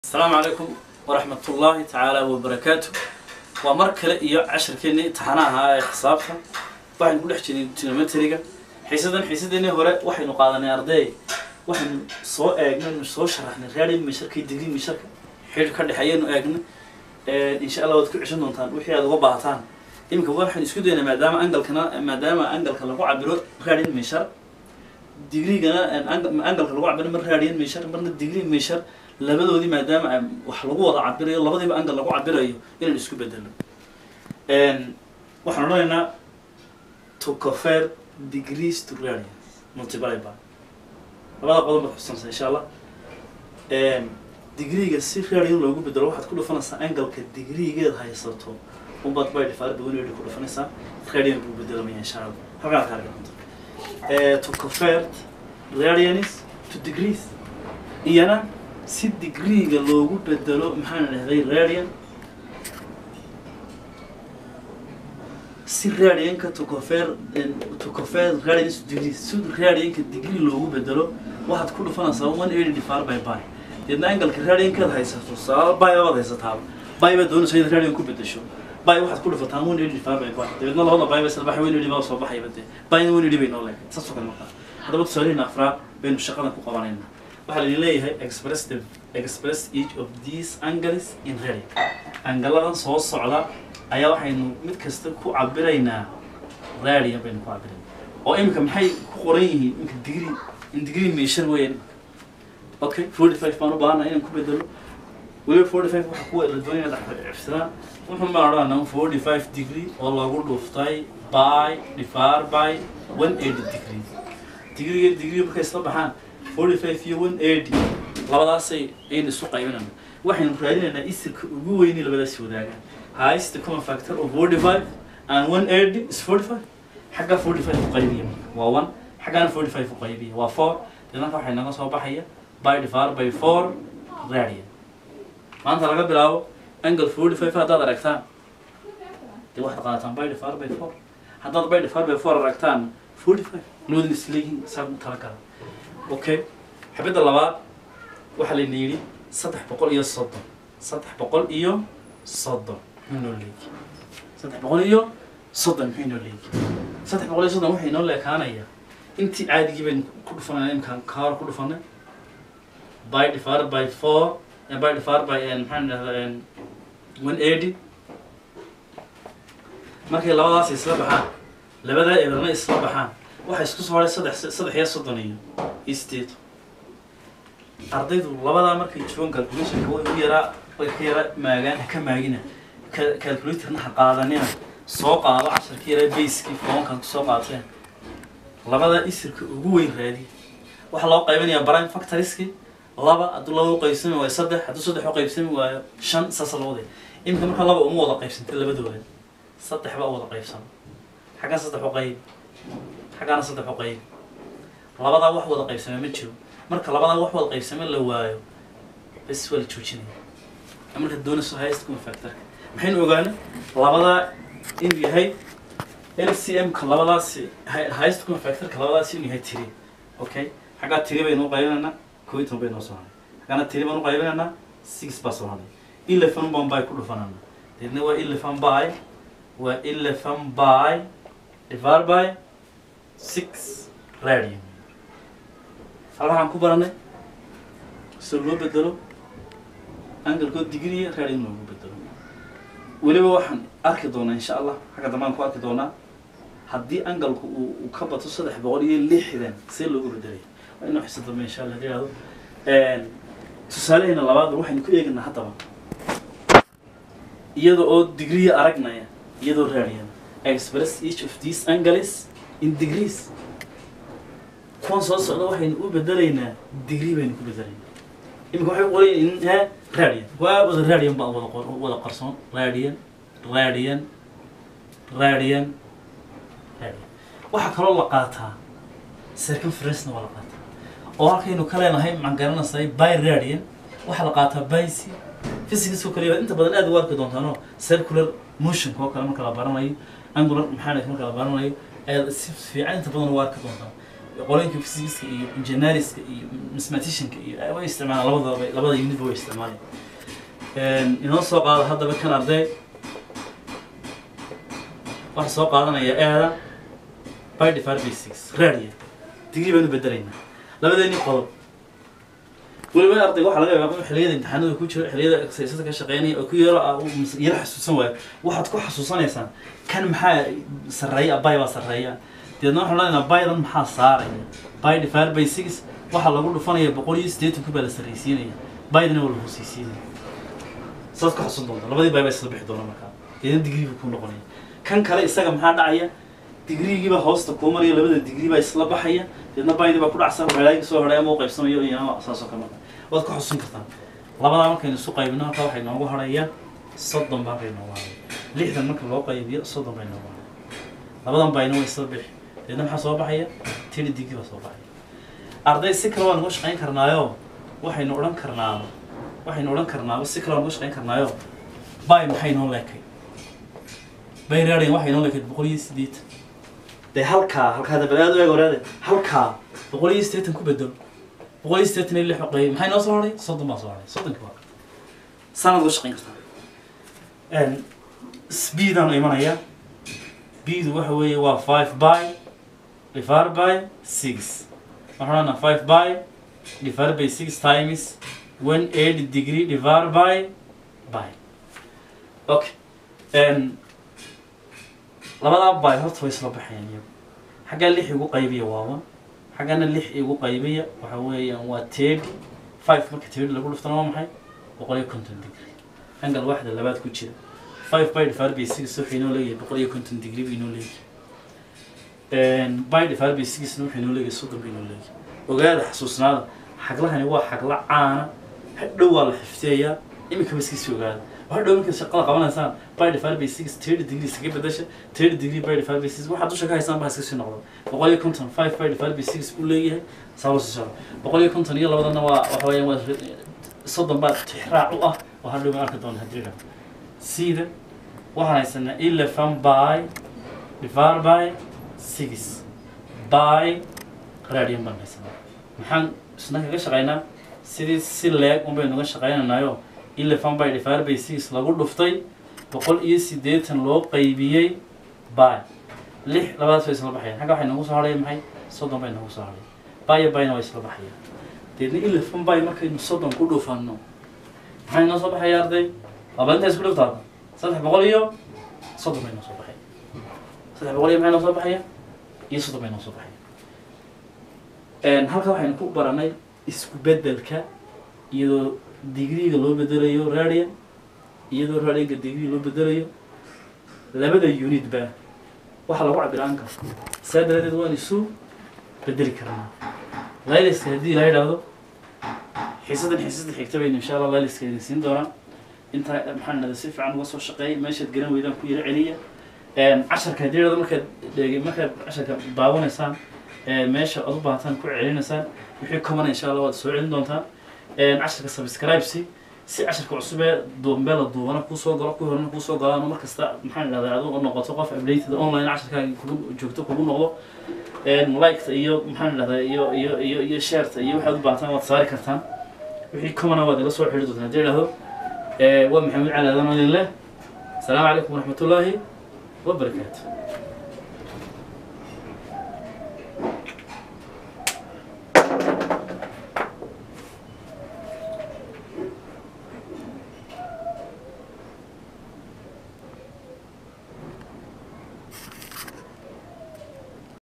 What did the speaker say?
asalaamu calaykum waraxmat ullaahi tacaala wabarakaatu waa mar kale iyo cashirkeennii imtixaanaha ahaa ee xisaabta waxaynu ku dhex jirnay trigonometriga xiisadan xiisadeennii hore waxaynu qaadanay arday waxaynu soo eegnay nu soo sharaxnay radian misharka iyo degree misharka xidhiir ka dhexeeyaynu eegnay insha allah waad ku ceshan doontaan wixii aad uga baahataan iminka waxaynu isku daynaa maadaama angalkana maadaama angalka lagu cabiro radian mishar digreegana angalka lagu cabiro mar radian mishar marna degree mishar labadoodii maadaama wax lagu wada cabirayo labadiiba angal lagu cabirayo inaan isku bedelo waxaan odhanaynaa to confer degrees to radians multiply by labada qodob baad xusanaysaa insha allah degreega si radian loogu bedelo waxaad ku dhufanaysaa angalka degreegeed haysato unbaad by difaar bawanedi ku dhufanaysaa radian buu bedelamaya insha allah halkaan ka arganta to convert radians to degrees iyana si degreega loogu bedelo maxaan dhahday radian si radianka to confer to confer radians to degrees si radianka degree loogu bedelo waxaad ku dhufanaysaa one eighty divided by by deedna angalka radiankaad haysato sababa by baad haysataaba by baad doonaysa inaad radian ku bedesho by waxaad ku dhufataan one eighty divided by by dabeedna labada by bay sadbaxay one eighty baa soo baxayba dee byna one eighty bay noo leedahay saasoo kale markaa haddaba tusaalihina afraad baynu shaqadan ku qabanaynaa waxaa laidin leeyahay express the express each of these angles in radian angaladan soo socda ayaa waxaynu mid kasta ku cabiraynaa radian baynu ku cabiraynaa oo imika maxay ku qoran yihiin imika degree in degree measure weeyaan imika okay forty five baan u baahanaa inaan ku bedelo weliba forty five waxa kuwa la doonaya dhexcifsadaan wuxuu baan odhanaa forty five degree oo lagu dhuftay by divided by one eighty degree degree degree markay isla baxaan forty five iyo one eighty labadaasay aynu isu qaybinayna waxaynu raadinaynaa isirka ugu weyni labadaasi wadaagaan highest common factor of forty five and one eighty is forty five xaggaa forty five u qaybiya waa one xaggaana forty five u qaybiya waa four deedanka waxay naga soo baxaya by divided by four radian maanta laga bilaabo angle forty five haddaad aragtaan dee waxaad qaadataan by divided by four haddaad by divided by four aragtaan forty five labadin isleeyihiin saa u talagala okay xabadda labaad waxaa layna yidhi saddex boqol iyo soddon saddex boqol iyo soddon muxuu noo leegi saddex boqol iyo soddon muxuu noo leegi saddex boqol iyo soddon waxay noo leekaanaya intii caadigii baynu ku dhufanayna imkaan kaar ku dhufanay by divided by four by divided by maxaan idhahdaa one eighty markay labadaas isla baxaan labadaa eberna isla baxaan waxaa isku soo haray saddex saddex iyo soddon iyo isteeto ardaydu labadaa markay joogan calculationka way u yaraa way ka yara maagaan ha ka maagina calculatorna ha qaadanina soo qaado casharka yaraa baskii foonkan kusoo qaateen labadaa isirka ugu weyn raadi waxaa loo qaybinayaa prime factoriski laba hadduu laba u qaybsami waayo saddex hadduu saddex u qaybsami waayo shan saasa loo waday iminka marka laba uma wada qaybsantay labadooda saddex baa u wada qaybsama xaggan saddex u qayb xaggaana saddex u qayb labadaa wax wada qaybsame ma jiro marka labadaa wax wada qaybsame la waayo bes waa la joojinaya marka doonayso highest common factorka maxaynu ogaanay labadaa inuu yahay lcm-ka labadaasi highest common factorka labadaasi inuu yahay tiri okay xaggaa tiri baynu u qaybinaynaa koo iyo toban bay noo soo haray xaggaana tiri baan u qaybinaynaa six baa soo haray eleven baan by ku dhufanana deedna waa eleven by waa eleven by divided by six radian hal waxaan ku baranay soo loo bedelo angalkoo digriya radian loogu bedelo weliba waxaan arki doonaa insha allah xagga dambaan ku arki doonaa haddii angalku uu ka bato saddex boqol iyo lixdan see loogu bedelaya waa inoo xisa dambe insha allah yidhahdo tusaalehayna labaad waxaynu ku eegaynaa haddaba iyada oo digriya aragnaya iyadoo radian express each of these angles in degrees kuwan soo socda waxaynu u bedelaynaa degree baynu ku bedelaynaa imika waxay qorayn in he radian waa wada radian baa wada qor wada qarsoon radian radian radian radian waxaa kaloo la qaataa circumference-na waa la qaataa oo halkaynu ka leenahay maxaan garanaysay by radian waxaa la qaataa by c physics oo kaliya inta badan aad u arki doontaano circular motionka oo kale marka la baranayo angular mechanics marka la baranayo ayaad si fiican inta badan u arki doontaan qolooyinka physics iyo engineerska iyo mathematicianka iyo way isticmaalaan labadaba labada unitba way isticmaalaan inoo soo qaado haddaba kan arday waxaa soo qaadanaya eeda by divided by six radia digrii baan u bedelaynaa labadeeni qodob weliba ardayga waxaa laga yaabaa inuu xilliyada imtixaanada ku jiro xilliyada exercisada ka shaqeynaya oo ku yaro ah uu mas- yaro xasuusan waayo waxaad ku xasuusanaysaan kan maxaa sarreeya bay baa sarreeya deedna waxaan leenahay baydan maxaa saaraya by divided by six waxaa lagu dhufanaya boqol iyo siddeetan ku baa la sarreysiinaya baydana waa la hooseysiinaya saas ku xasuusan doonta labadii bay baa isla bixi doona markaa deedna digriiga kuu noqonaya kan kale isaga maxaa dhacaya digriigiiba hoosta kuu maraya labada digrii baa isla baxaya deedna baydii baa ku dhacsan waxeelaaga soo hadhay ama u qaybsamayo iyo saasoo kale marka waad ku xusuusan kartaan labadaa markaynu isu qaybino halkaa waxay noogu haraya soddon baa bay noogu haraya lixdan marka loo qaybiyo soddon bay noogu haraya labadan bayna way isla bixi deedna maxaa soo baxaya tiri digrii baa soo baxaya arday si kale waan uga shaqayn karnaayo waxaynu odhan karnaa waxaynu odhan karnaaba si kale waan uga shaqayn karnaayo bay maxay noo leekay bay raadhayn waxay noo leekayd boqol iyo siddeetan dee halkaa halkaa dabal aad u eeg waraade halkaa boqol iyo siddeetan ku bedelo boqol iyo siddeetan iyo lix qayb maxay noo soo hadhay soddon baa soo hadhay soddonki waa sanad uga shaqayn kartaa speedaan imanaya bdu waxa weeye waa five by divided by six waxaan odhanaa five by divided by six times one eighty degree divided by by okay um, labadaa by horta way isla baxayaan iyagu xaggaa lix igu qaybiya waa one xaggana lix igu qaybiya waxa weeyaan waa thirty five marka thirty lagu dhuftana waa maxay boqol iyo konton degree angal waxda labaad ku jira five by divided by six wuxuu inoo leeyahay boqol iyo konton degree buu inoo leeyahay by divided by sixna wuxuu inoo leeyahay soddon buu inoo leeyahay ogaada xasuusnaada xaglahani waa xagla caana hadhow waa la xifdiyayaa iminka baskiisi ogaada hadhow markaad shaqada qabanaysaan by divided by six thirty degree iskaga bedasha thirty degree by divided by six waxaad dusha ka haysaan baa iska sii noqda boqol iyo konton five by divided by six buu leeyahay saa sii socda boqol iyo konton iyo labadana waa waxa weeyaan waa soddon baa tixraac u ah oo hadhow ma arki doona haddii dha sida waxaan haysanaa eleven by divided by six by radian baan haysanaa maxaan isna kaga shaqaynaa sidii si leeg un baynu uga shaqaynanayo eleven by divided by six lagu dhuftay boqol iyo siddeetan loo qaybiyey by lix labadaas way isla baxayaan xagga waxay noogu soo hadhaya maxay soddon bay noogu soo hadhaya baya bayna way isla baxayaan deedna eleven by markaynu soddon ku dhufanno maxay noo soo baxaya arday laba inta isku dhuftaada saddex boqol iyo soddon bay noo soo baxaya saddex boqol iyo maxay noo soo baxaya iyo soddon bay noo soo baxaya halka waxaynu ku baranay isku bedelka iyadoo digriga loo bedelayo radian iyadoo radianka digriga loo bedelayo labada unit ba waxaa lagu cabira anka saa daradeed waan isu bedeli karnaa layliska haddii la yidhaahdo xiisadan xiisada xigta baynu insha allah layliska idin siin doonaa intaa maxaan dhahda si fiican uga soo shaqeey meeshaad garan weydaan ku yaro celiya casharka haddii yidhahdo markaad dhege markaad casharka daawanaysaan meesha aad u baahataan ku celinaysaan wixii komana insha allah waad soo celin doontaan casharka subscribe si si casharka cusub ee duumbee la duubana kuusoo galo kuwii horena kuusoo galaan mar kasta maxaan idhahdaa adigu noqoto qof updated online casharkaaga kugu joogto kugu noqdo liketa iyo maxaan idhahdaa iyo iyo iyo iyo shareta iyo waxaad u baahataan waad saari kartaan wixii komana waad ila soo xidhi doontaan haddii idhahdo waa maxamed cali adan idin leh asalaamu calaykum waraxmat ullaahi wabarakaatu